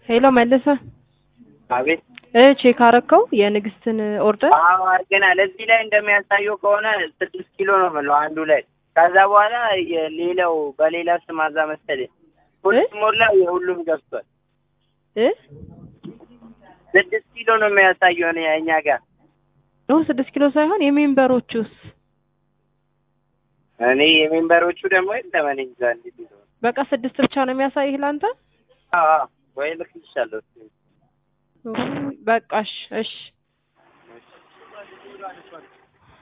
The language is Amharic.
ሄሎ መለሰ አቤት እ ቼክ አረከው የንግስትን ኦርደር አዎ አድርገናል። እዚህ ላይ እንደሚያሳየው ከሆነ ስድስት ኪሎ ነው የምለው አንዱ ላይ። ከዛ በኋላ የሌላው በሌላ ስም አዛ መሰለኝ ሁለት ሞላ የሁሉም ገብቷል። እ ስድስት ኪሎ ነው የሚያሳየው እኔ እኛ ጋር ነው ስድስት ኪሎ ሳይሆን የሜምበሮቹስ እኔ የሜምበሮቹ ደግሞ የለም እኔ እንጃ እንዴት እንደሆነ። በቃ ስድስት ብቻ ነው የሚያሳይህ ለአንተ አዎ አዎ፣ ወይ ልክልሻለሁ። በቃ እሺ እሺ